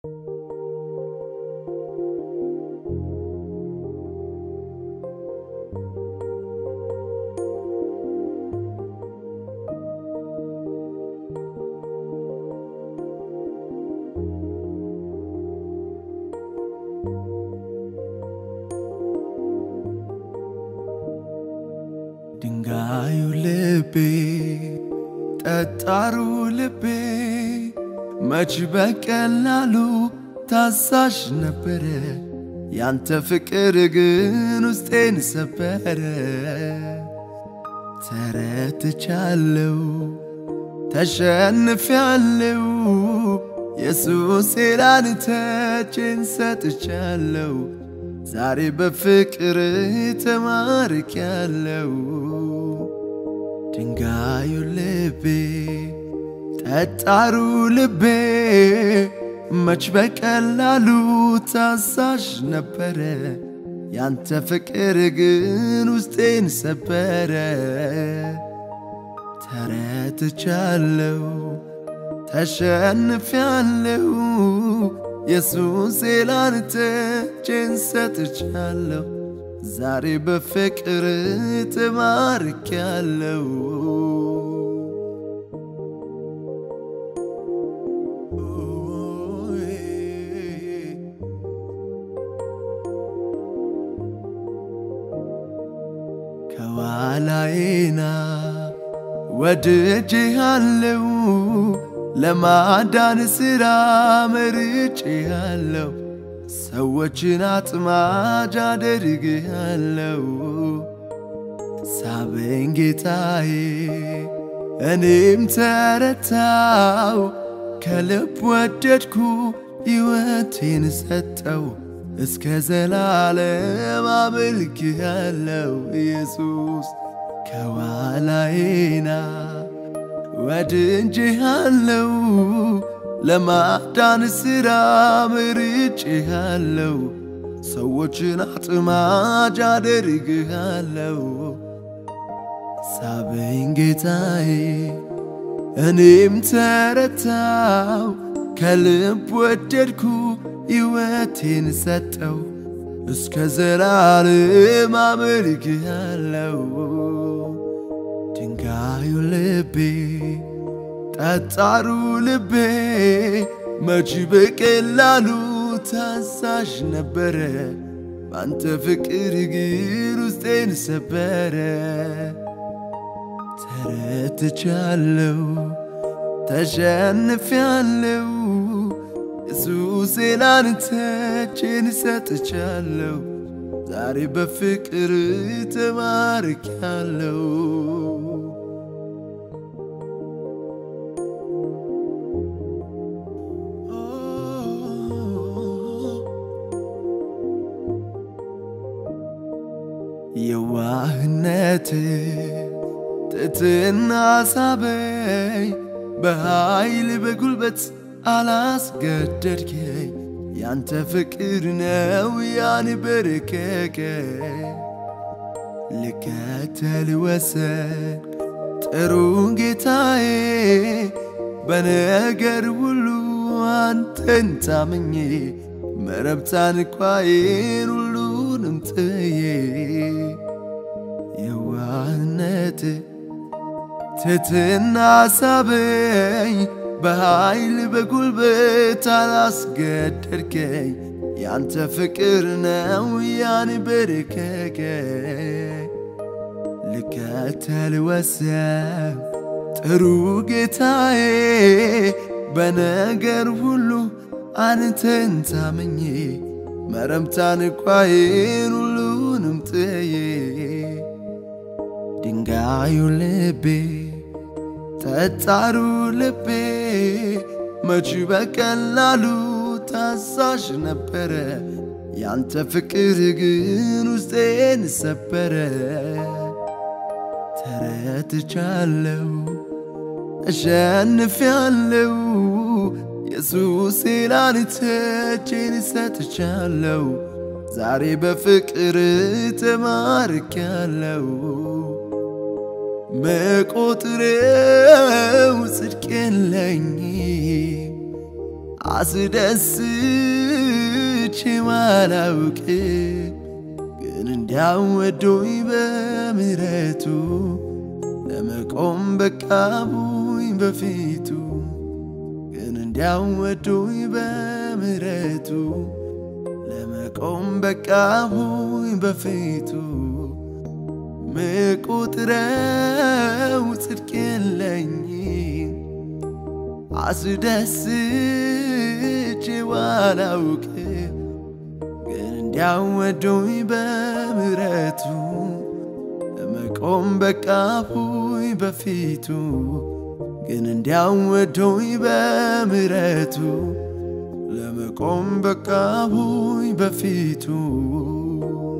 ድንጋዩ ልቤ ጠጣሩ ልቤ መች በቀላሉ ታዛዥ ነበረ። ያንተ ፍቅር ግን ውስጤን ሰበረ። ተረትቻለው ተሸንፊያለው ኢየሱስ ላንተ እጄን ሰጥቻለው። ዛሬ በፍቅር ተማርኪያለው። ድንጋዩ ልቤ ጠጣሩ ልቤ መች በቀላሉ ታዛዥ ነበረ። ያንተ ፍቅር ግን ውስጤን ሰበረ። ተረትቻለው ተሸንፊያለው ኢየሱስ ላንተ እጄን ሰጥቻለሁ። ዛሬ በፍቅር ተማርኪያለው። ከኋላዬና ወድጄሃለው ለማዳን ሥራ መርጬሃለው። ሰዎችን አጥማጅ አደርግሃለው። ሳበኝ ጌታዬ እኔም ተረታው። ከልብ ወደድኩ ሕይወቴን ሰጠው። እስከ ዘላለም አመልክሃለው ኢየሱስ ከኋላዬና ወድጄሃለው ለማዳን ሥራ መርጬሃለው። ሰዎችን አጥማጅ አደርግሃለው። ሳበኝ ጌታዬ እኔም ተረታው። ከልብ ወደድኩ ሕይወቴን ሰጠው። እስከ ዘላለም አመልክሃለው። ድንጋዩ ልቤ ጠጣሩ ልቤ መች በቀላሉ ታዛዥ ነበረ። ባንተ ፍቅር ግን ውስጤን ሰበረ። ተረትቻለው ተሸንፊያለው ኢየሱስ ላንተ እጄን ሰጥቻለው። ዛሬ በፍቅር ተማርኪያለው። የዋህነት ትትና ሳበኝ በኃይል በጉልበት አላስገደድከኝ። ያንተ ፍቅር ነው ያንበረከከኝ። ልከተል ወሰን ጥሩ ጌታዬ በነገር ሁሉ አንተን ታምኜ መረብታን ኳዬን ሁሉንም ጥዬ የዋህነት ትትና ሳበኝ በኃይል በጉልበት አላስገደድከኝ። ያንተ ፍቅር ነው ያንበረከከኝ። ልከተል ወሰን ጥሩ ጌታዬ በነገር ሁሉ አንተን ታምኜ መረምታን ኳዬን ሁሉንም ጥዬ ድንጋዩ ልቤ ጠጣሩ ልቤ መች በቀላሉ ታዛዥ ነበረ። ያንተ ፍቅር ግን ውስጤን ሰበረ። ተረትቻለው እሸንፊያለው ኢየሱስ ላንተ እጄን ሰጥቻለው። ዛሬ በፍቅር ተማርኪያለው። መቆጥሬው ጽድቅ የለኝም አስደስቼ ማላውቅ ግን እንዲያው ወዶኝ በምሕረቱ ለመቆም በቃቡኝ በፊቱ ግን እንዲያው ወዶኝ በምሕረቱ ለመቆም በቃቡኝ በፊቱ ምቁጥረው ጽድቅ የለኝም አስደስቼ ባላውቅ ግን እንዲያው ወዶኝ በምሕረቱ ለመቆም በቃፉኝ በፊቱ ግን እንዲያው ወዶኝ በምሕረቱ ለመቆም በቃፉኝ በፊቱ